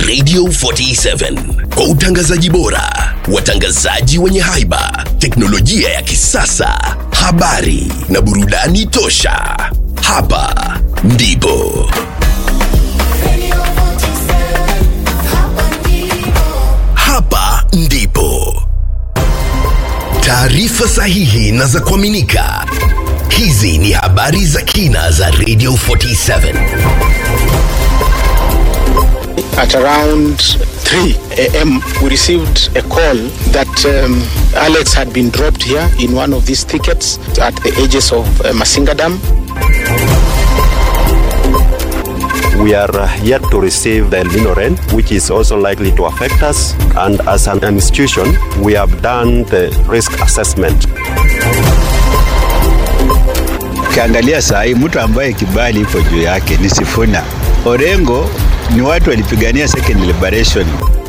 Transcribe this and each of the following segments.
Radio 47 kwa utangazaji bora, watangazaji wenye haiba, teknolojia ya kisasa, habari na burudani tosha. Hapa ndipo hapa ndipo taarifa sahihi na za kuaminika. Hizi ni habari za kina za Radio 47. At around 3 a.m., we received a call that um, Alex had been dropped here in one of these thickets at the edges of uh, Masinga Dam. We are yet to receive the El Nino rain, which is also likely to affect us. And as an institution, we have done the risk assessment. Ukiangalia saa hii mtu ambaye kibali iko juu yake ni Sifuna. Orengo ni watu walipigania second liberation.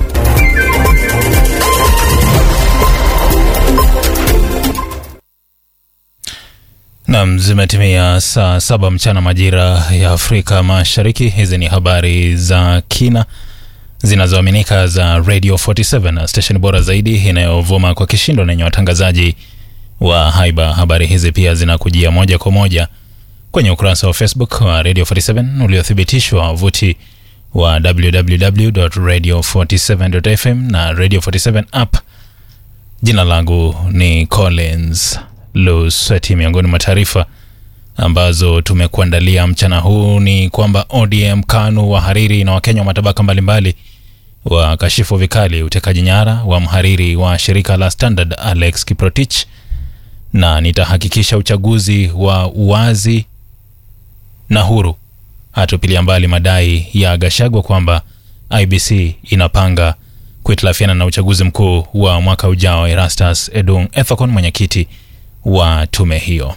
Nam, zimetimia saa saba mchana majira ya Afrika Mashariki. Hizi ni habari za kina zinazoaminika za Radio 47 na station bora zaidi inayovuma kwa kishindo na yenye watangazaji wa haiba. Habari hizi pia zinakujia moja kwa moja kwenye ukurasa wa Facebook wa Radio 47 uliothibitishwa wavuti wa www.radio47.fm na Radio 47 app. Jina langu ni Collins Lusweti. Miongoni mwa taarifa ambazo tumekuandalia mchana huu ni kwamba ODM, KANU, wahariri na Wakenya wa matabaka mbalimbali wakashifu vikali utekaji nyara wa mhariri wa shirika la Standard Alex Kiprotich, na nitahakikisha uchaguzi wa uwazi na huru. Hatupilia mbali madai ya Gashagwa kwamba IBC inapanga kuhitilafiana na uchaguzi mkuu wa mwaka ujao. Erastus Edung Ethekon, mwenyekiti wa tume hiyo.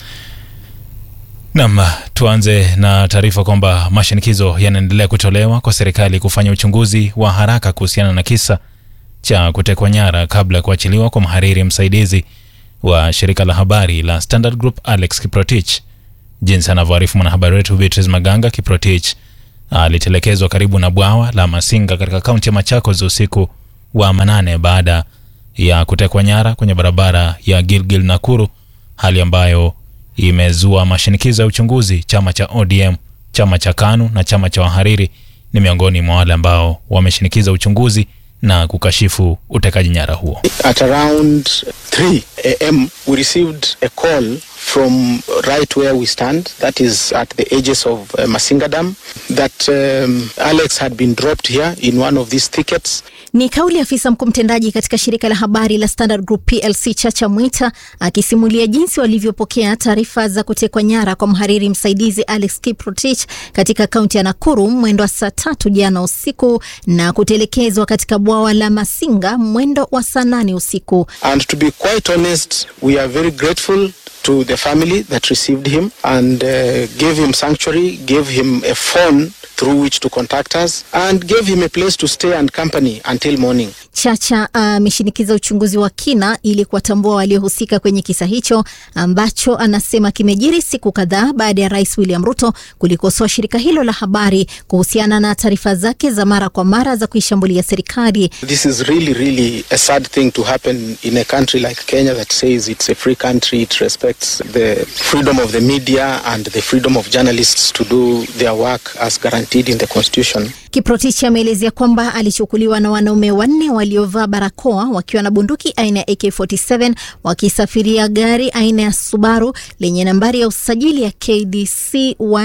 Nam, tuanze na taarifa kwamba mashinikizo yanaendelea kutolewa kwa serikali kufanya uchunguzi wa haraka kuhusiana na kisa cha kutekwa nyara kabla ya kuachiliwa kwa mhariri msaidizi wa shirika la habari la Standard Group Alex Kiprotich. Jinsi anavyoarifu mwanahabari wetu Beatrice Maganga, Kiprotich alitelekezwa karibu na bwawa la Masinga katika kaunti ya Machakos usiku wa manane baada ya kutekwa nyara kwenye barabara ya Gilgil Nakuru, hali ambayo imezua mashinikizo ya uchunguzi. Chama cha ODM, chama cha KANU na chama cha wahariri ni miongoni mwa wale ambao wameshinikiza uchunguzi na kukashifu utekaji nyara huo. At around 3 a.m., we received a call from right where we stand, that is at the edges of uh, Masinga Dam, that um, Alex had been dropped here in one of these thickets. Ni kauli ya afisa mkuu mtendaji katika shirika la habari la Standard Group PLC Chacha Mwita akisimulia jinsi walivyopokea taarifa za kutekwa nyara kwa mhariri msaidizi Alex Kiprotich katika kaunti ya Nakuru mwendo wa saa tatu jana usiku na kutelekezwa katika bwawa la Masinga mwendo wa saa nane usiku. And to be quite honest, we are very grateful to the family that received him and uh, gave him sanctuary, gave him a phone through which to contact us and gave him a place to stay and company until morning. Chacha ameshinikiza uh, uchunguzi wa kina ili kuwatambua waliohusika kwenye kisa hicho ambacho anasema kimejiri siku kadhaa baada ya Rais William Ruto kulikosoa shirika hilo la habari kuhusiana na taarifa zake za mara kwa mara za kuishambulia serikali. This is really, really a sad thing to happen in a country like Kenya that says it's a free country, it respects the freedom of the media and the freedom of journalists to do their work as guaranteed in the constitution. Kiprotich ameelezea kwamba alichukuliwa na wanaume wanne waliovaa barakoa wakiwa na bunduki aina ya AK47 wakisafiria gari aina ya Subaru lenye nambari ya usajili ya KDC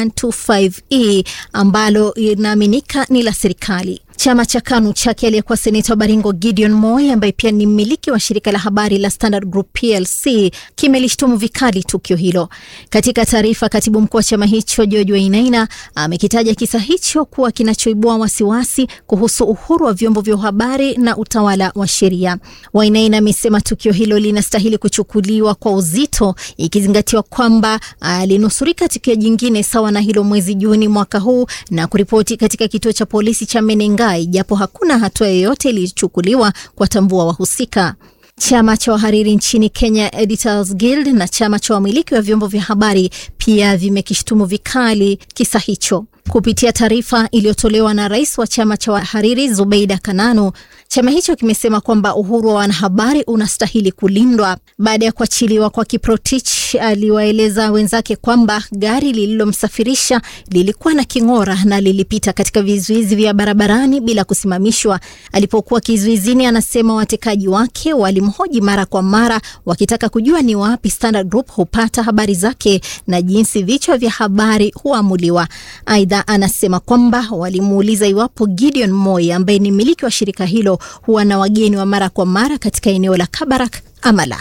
125E ambalo inaaminika ni la serikali. Chama cha KANU chake aliyekuwa seneta wa Baringo Gideon Moi ambaye pia ni mmiliki wa shirika la habari la Standard Group PLC kimelishtumu vikali tukio hilo. Katika taarifa, katibu mkuu wa chama hicho George Wainaina amekitaja kisa hicho kuwa kinachoibua wasiwasi kuhusu uhuru wa vyombo vya habari na utawala wa sheria. Wainaina amesema tukio hilo linastahili kuchukuliwa kwa uzito, ikizingatiwa kwamba alinusurika tukio jingine sawa na hilo mwezi Juni mwaka huu na kuripoti katika kituo cha polisi cha Menengai, japo hakuna hatua yoyote iliyochukuliwa kuwatambua wahusika. Chama cha wahariri nchini Kenya Editors Guild na chama cha wamiliki wa vyombo vya habari pia vimekishtumu vikali kisa hicho. Kupitia taarifa iliyotolewa na rais wa chama cha wahariri Zubeida Kananu, chama hicho kimesema kwamba uhuru wa wanahabari unastahili kulindwa. Baada ya kuachiliwa kwa Kiprotich, aliwaeleza wenzake kwamba gari lililomsafirisha lilikuwa na king'ora na lilipita katika vizuizi vya barabarani bila kusimamishwa. Alipokuwa kizuizini, anasema watekaji wake walimhoji mara kwa mara wakitaka kujua ni wapi Standard Group hupata habari zake na jinsi vichwa vya habari huamuliwa. Aidha, anasema kwamba walimuuliza iwapo Gideon Moi ambaye ni mmiliki wa shirika hilo huwa na wageni wa mara kwa mara katika eneo la Kabarak ama la.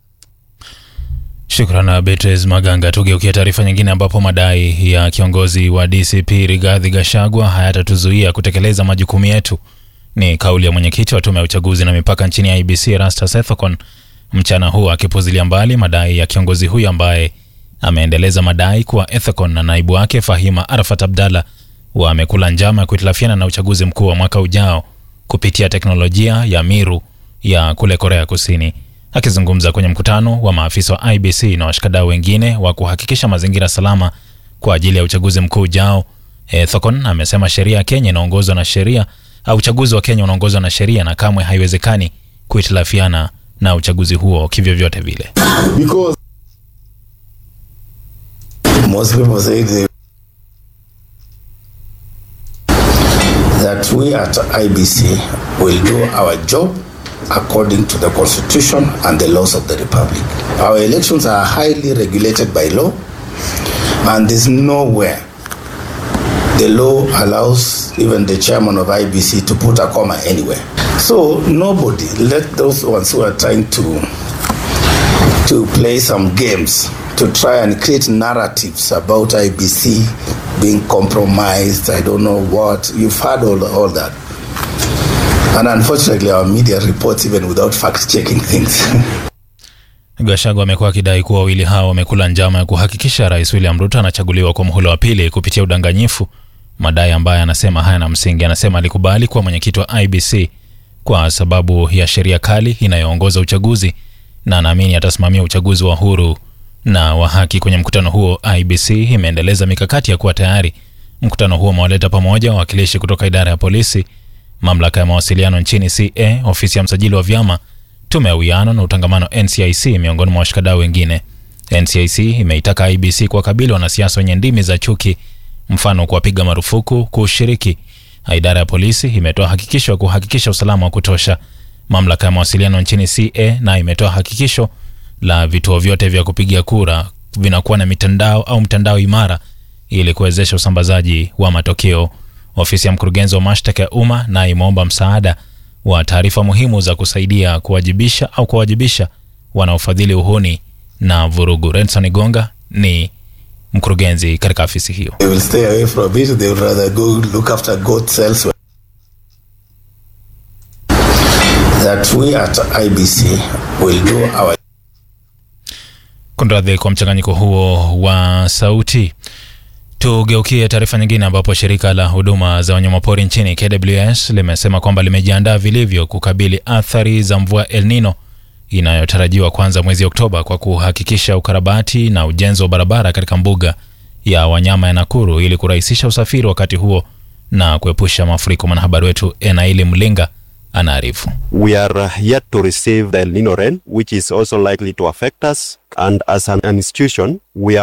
Shukran Beatrice Maganga. Tugeukia taarifa nyingine, ambapo madai ya kiongozi wa DCP Rigathi Gachagua hayatatuzuia kutekeleza majukumu yetu, ni kauli ya mwenyekiti wa tume ya uchaguzi na mipaka nchini IBC Erastus Ethekon mchana huu, akipuzilia mbali madai ya kiongozi huyo ambaye ameendeleza madai kuwa Ethekon na naibu wake Fahima Arafat Abdalla wamekula njama ya kuhitilafiana na uchaguzi mkuu wa mwaka ujao kupitia teknolojia ya Miru ya kule Korea Kusini. Akizungumza kwenye mkutano wa maafisa wa IBC na washikadau wengine wa kuhakikisha mazingira salama kwa ajili ya uchaguzi mkuu ujao, Ethekon amesema sheria ya Kenya inaongozwa na sheria au uchaguzi wa Kenya unaongozwa na sheria na kamwe haiwezekani kuhitilafiana na uchaguzi huo kivyovyote vile. Because most people say they, that we at IBC will do our job according to the constitution and the laws of the republic. Our elections are highly regulated by law and there's nowhere the law allows even the chairman of IBC to put a comma anywhere. So nobody, let those ones who are trying to to play some games to try and create narratives about IBC being compromised. I don't know what you've heard all all that, and unfortunately, our media reports even without fact checking things. Gachagua amekuwa akidai kuwa wawili hao wamekula njama ya kuhakikisha Rais William Ruto anachaguliwa kwa muhula wa pili kupitia udanganyifu, madai ambayo anasema hayana msingi. Anasema alikubali kuwa mwenyekiti wa IBC kwa sababu ya sheria kali inayoongoza uchaguzi na anaamini atasimamia uchaguzi wa huru na wa haki. Kwenye mkutano huo, IBC imeendeleza mikakati ya kuwa tayari. Mkutano huo umewaleta pamoja wawakilishi kutoka idara ya polisi, mamlaka ya mawasiliano nchini CA, ofisi ya msajili wa vyama, tume ya uwiano na utangamano NCIC, miongoni mwa washikadau wengine. NCIC imeitaka IBC kuwakabili wanasiasa wenye ndimi za chuki, mfano kuwapiga marufuku kushiriki. Idara ya polisi imetoa hakikisho ya kuhakikisha usalama wa kutosha. Mamlaka ya mawasiliano nchini CA na imetoa hakikisho la vituo vyote vya kupigia kura vinakuwa na mitandao au mtandao imara ili kuwezesha usambazaji wa matokeo. Ofisi ya mkurugenzi wa mashtaka ya umma na imeomba msaada wa taarifa muhimu za kusaidia kuwajibisha au kuwajibisha wanaofadhili uhuni na vurugu. Renson Gonga ni mkurugenzi katika afisi hiyo. they will stay away from it. They would rather go look after goats elsewhere. That we at IBC will do our Kunradhi kwa mchanganyiko huo wa sauti. Tugeukie taarifa nyingine, ambapo shirika la huduma za wanyamapori nchini KWS limesema kwamba limejiandaa vilivyo kukabili athari za mvua El Nino inayotarajiwa kuanza mwezi Oktoba kwa kuhakikisha ukarabati na ujenzi wa barabara katika mbuga ya wanyama ya Nakuru ili kurahisisha usafiri wakati huo na kuepusha mafuriko. Mwanahabari wetu Enaili Mlinga anaarifu. We are yet to receive the El Nino rain, which is also likely to affect us. And as an institution, we are